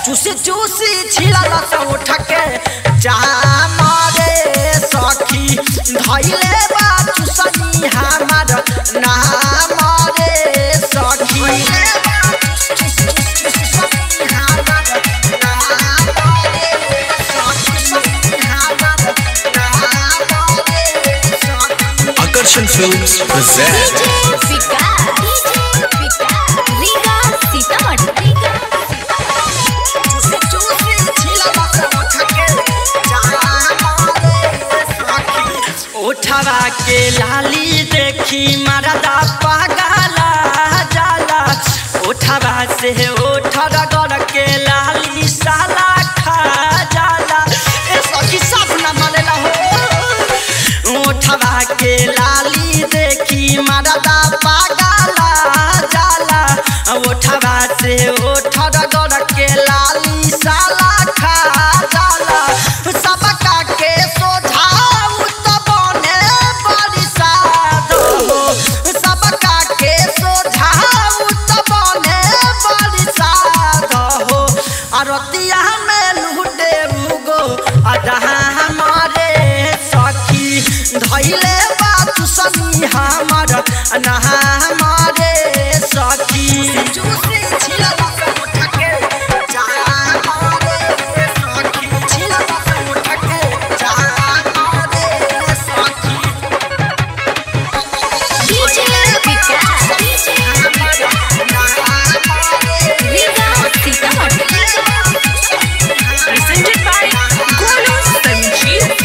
चूसी चूसी छिला से उठ के जाम रे सखी धैले बा चूसनी हमार नाम रे सखी Akarshan Films present विकास विकास रीगा सीतामढ़ी चूसी चूसी छिला से उठ के जाम रे सखी उठवा के लाली देखी मरदा पागला जाला उठवा से उठर गड़ के लाली साला खा जाला ए सखी सब न मलेला हो उठवा के लाली देखी मरदा पागला जाला उठवा से उठर गड़ के लाली साला खा जाला सबका के सोझाऊ त बने बड़ी साधो सबका के सोझाऊ त बने बड़ी साधो अरतिया में लुटे उगो अदहा हमारे सखी धैले बात सनी हमर नहा हमारे सखी चूसी छिला से उठ के जा हमारे सखी छिला से उठ के जा हमारे सखी DJ Vikas Riga Sitamarhi presented by Golu Sanjeev.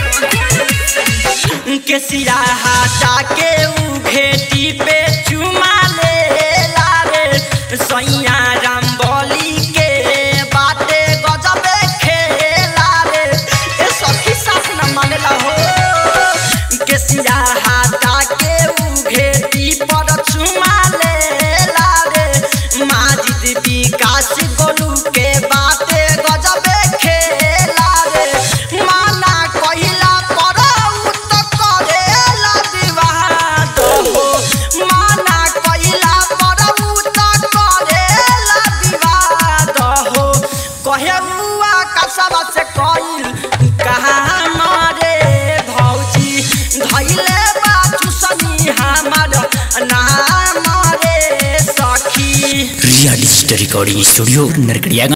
केसिया हटा के ऊ घेटी पे चुमा ले लारे सैया राम बोली के बाटे गजबे खेला रे ए सखी सास न मानेला हो केसिया हटा के ऊ घेटी पर चुमा ले लारे माजिद विकास गोलू के बाटे गजबे खेला रे माना कहिला पर उ त करेला विवाद हो माना कहिला पर उ त करेला विवाद हो कहे बुआ कसबा से कइल कहा मारे भौजी धैले बा चुसनी हमार नाम रे सखी रिया डिजिटल रिकॉर्डिंग स्टूडियो नरकड़िया